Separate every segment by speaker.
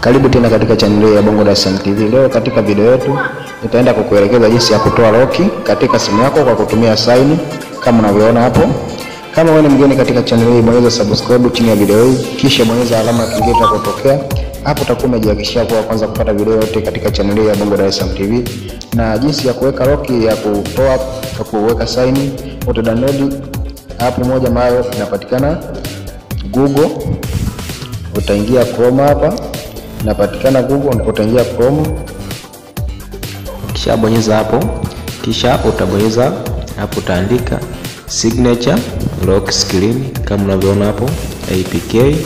Speaker 1: Karibu tena katika channel ya Bongo Dar es Salaam TV. Leo katika video yetu nitaenda kukuelekeza jinsi ya kutoa loki katika simu yako kwa kutumia sign kama unavyoona hapo. Kama wewe ni mgeni katika channel hii, bonyeza subscribe chini ya video hii, kisha bonyeza alama ya kengele itakayotokea hapo. Utakuwa umejihakikishia kuwa kwanza kupata video yote katika channel hii ya Bongo Dar es Salaam TV, na jinsi ya kuweka loki ya kutoa ya kuweka sign, uta download hapo moja ambayo inapatikana Google. Utaingia Chrome hapa inapatikana Google, utaingia Chrome.
Speaker 2: Ukishabonyeza hapo, kisha utabonyeza hapo, utaandika signature lock screen kama unavyoona hapo APK.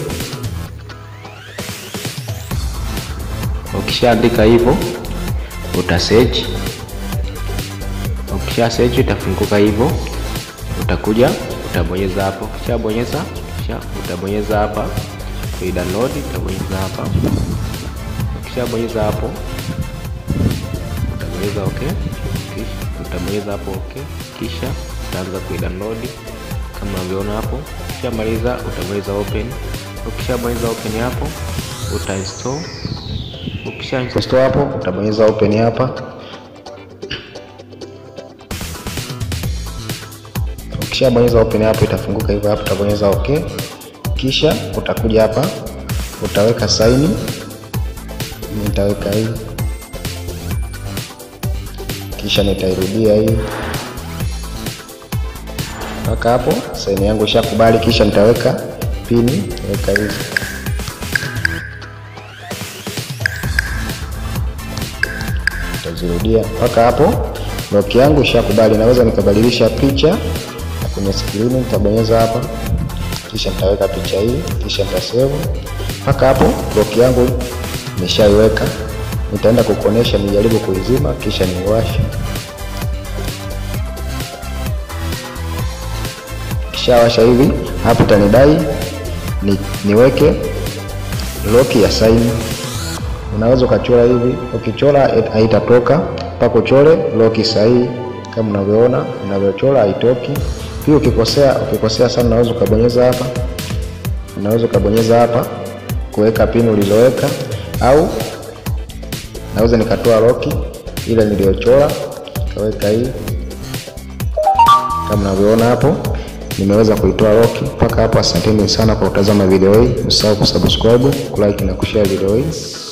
Speaker 2: Ukishaandika hivyo uta search. Ukisha search itafunguka hivyo, utakuja utabonyeza hapo. Ukishabonyeza kisha utabonyeza hapa kui download, utabonyeza hapa. Ukishabonyeza hapo utabonyeza okay, kisha utabonyeza hapo okay, kisha utaanza kui download kama unavyoona hapo. Ukishamaliza utabonyeza open. Ukishabonyeza open hapo uta install. Ukisha
Speaker 1: Install hapo utabonyeza open hapa. Ukishabonyeza open hapo itafunguka hivyo hapo, utabonyeza okay, kisha utakuja hapa utaweka saini. Nitaweka hii kisha nitairudia hii mpaka hapo saini yangu ishakubali, kisha nitaweka pini, weka hizi nitazirudia mpaka hapo loki yangu ishakubali. Naweza nikabadilisha picha kwenye skrini, nitabonyeza hapa, kisha nitaweka picha hii, kisha nitasave mpaka hapo loki yangu nishaiweka. Nitaenda kukuonesha, nijaribu kuizima, kisha niwashe. Kishawasha hivi hapo, itanidai ni, niweke loki ya saini. Unaweza ukachora hivi, ukichora haitatoka mpaka uchore loki sahihi kama unavyoona unavyochora haitoki. Pia ukikosea ukikosea sana, unaweza ukabonyeza hapa, unaweza ukabonyeza hapa kuweka pini ulizoweka, au naweza nikatoa loki ile niliyochora kaweka hii kama unavyoona hapo, nimeweza kuitoa loki mpaka hapo. Asanteni sana kwa kutazama video hii, usahau kusubscribe, kulike na kushare video hii.